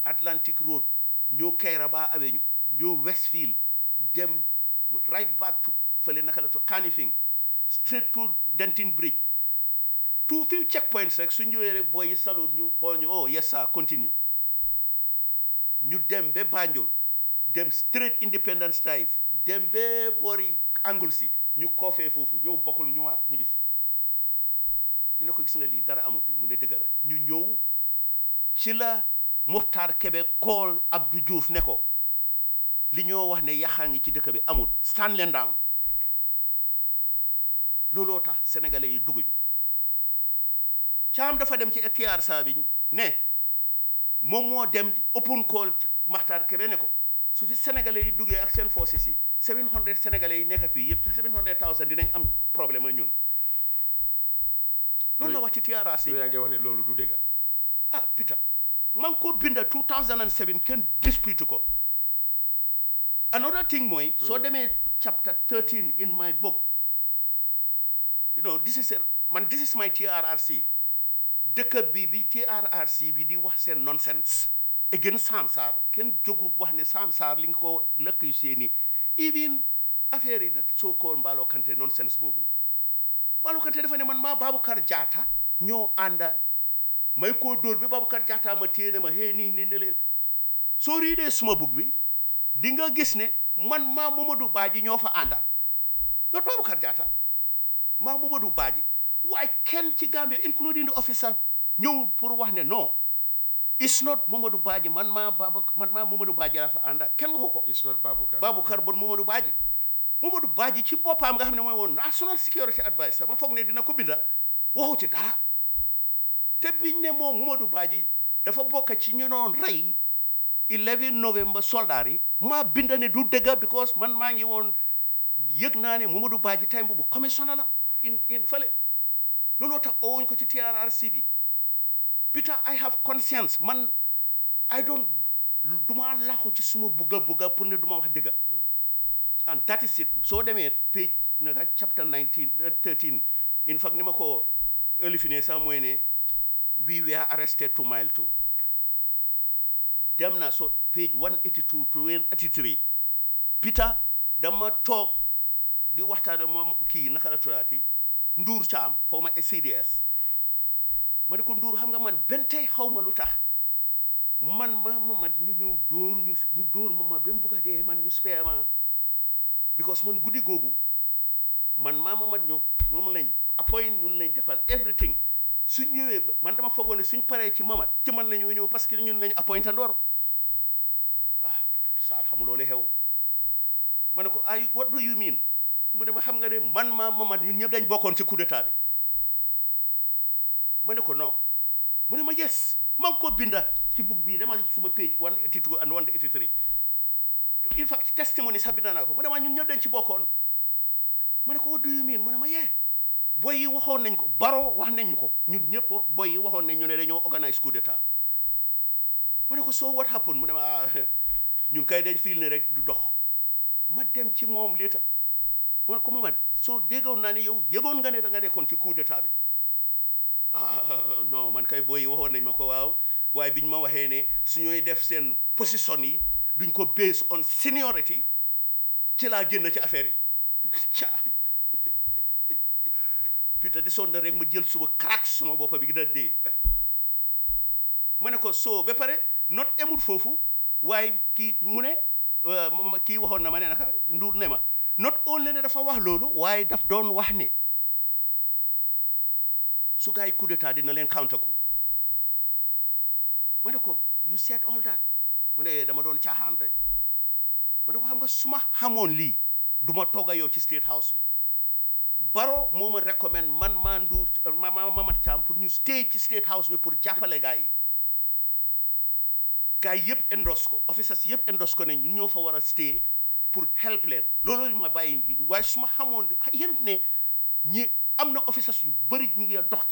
Atlantic Road ñëw Kairaba Avenue ñëw Westfield dem right back to fële naka la to Kanifing straight to Denton Bridge tout few checkpoints rek su ñëwee rek booy yi salut ñu xool ñu oh yes sir continue ñu dem ba Banjul dem straight Independence Drive dem ba boori Anglesey ñu koofee foofu ñëw bokkul ñëwaat ñibbisi ñu ne ko gis nga lii dara amu fi mu ne dëgg la ñu ñëw ci la Muxtaar Kebe kool Abdou Diouf ne ko li ñoo wax ne yaxaa ngi ci dëkk bi amul stand leen down looloo tax sénégalais yi dugguñ caam dafa dem ci TRSA bi ne moom moo dem open call ci Muxtaar Kebe ne ko su fi sénégalais yi duggee ak seen forces yi 700 sénégalais yi nekk fii yëpp 700000 dinañ am problème ak ñun loolu la wax ci TRRC yow yaa ngi wax ne loolu du dëgg ah Peter man ngi ko binda 2007 kenn dispute ko another thing mooy soo demee chapter 13 in my book you know this is a man this is my TRRC dëkk bi bi TRRC bi di wax seen nonsense against Sam Sarr kenn jógut wax ne Sam Sarr li nga ko lëkk yu seeni even affaire yi dat soo koon Mballo Kante nonsense boobu Mballo Kante dafa ne man maa Baboucarr Jatta ñoo ànda may koo dóor bi Baboucarr Jatta ma téye ne ma hee nii nii ne leen soo riidee suma bug bi di nga gis ne man maa Momadou Badji ñoo fa ànda not Baboucarr Jatta maa Momadou Badji waaye kenn ci Gambia including the officer ñëw pour wax ne non it's not Momadou Badji man maa Baba man maa Momadou Badji laa fa ànda kenn waxu ko it's not Baboucarr Baboucarr bon Momadou Badji Momadou Badji ci boppam nga xam ne mooy woon national security adviser ma foog ne dina ko binda waxu ci dara te biñ ne moom Momadou Badji dafa bokk ci ñu doon rey 11 novembre soldat yi maa binda ne du dëgga because man maa ngi woon yëg naa ne Momadou Badji time boobu commissioner la in in fële looloo tax owuñ ko ci TRRC bi Peter I have conscience man I don't duma laxu ci suma bugga bugga pour ne duma wax dëgga and that is it soo demee page naka chapter 19 uh, 13 in fact ni ma ko ëlifine sax mooy ne we were arrested to mile two dem na so page 182 to 183 Peter dama toog di waxtaan moom kii naka la turaati Nduur Caam foo ma CDS ma ne ko Nduur xam nga man benn tey xaw ma lu tax man ma ma man ñu ñëw dóor ñu ñu dóor ma ma ba mu bugg a dee man ñu spare ma because man guddi googu man maa ma man ñoo moom lañ appoint ñun lañ defal everything suñ ñëwee man dama foogoon ne suñ paree ci mamat ci man la ñoo ñëw parce que ñun lañ appoint ndoor ah Sarr xamul loolu xew ma ne ko ay what do you mean mu ne ma xam nga ne man maa mamat ñun ñëpp dañ bokkoon ci coup d'état bi ma ne ko non mu ne ma yes maa ngi ko binda ci bug bii dama suma page 182 and 183 in fact testimony sax binda naa ko mu ne ma ñun ñëpp dañ ci bokkoon ma ne ko what do you mean mu ne ma yee boy yi waxoon nañ ko baro wax nañ ñu ko ñun ñëpp boy yi waxoon nañ ñu ne dañoo organise coup d'état ma ne ko so what happened mu ne ma ñun kay dañ fiil ne rek du dox ma dem ci moom lii tax ma ne ko Momad soo déggoon naa ne yow yëgoon nga ne da nga nekkoon ci coup d'état bi ah non man kay boy yi waxoon nañ ma ko waaw waaye biñ ma waxee ne su ñooy def seen position yi duñ ko based on seniority ci laa génn ci affaire yi caa Peter di sonn rek ma jël suba crack suma boppa bi da dee ma ne ko soo ba pare not emut foofu waaye kii mu ne kii waxoon na ma ne naka nduur ne ma not only ne dafa wax loolu waaye daf doon wax ne su gars yi coup d'état dina leen counter coup ma ne ko you said all that mu ne dama doon caaxaan rek ma ne ko xam nga su ma xamoon lii du ma toog a yow ci state house bi baro moo ma recommend man maa nduur ma ma Mamat Caam pour ñu stay ci state house bi pour jàppale gars yi gars yi yëpp endos ko officers yëpp endos ko ne ñu ñoo fa war a stay pour help leen loolu ma bàyyi waaye su ma xamoon yéen ne ñi am na officers yu bëri ñu ngi dox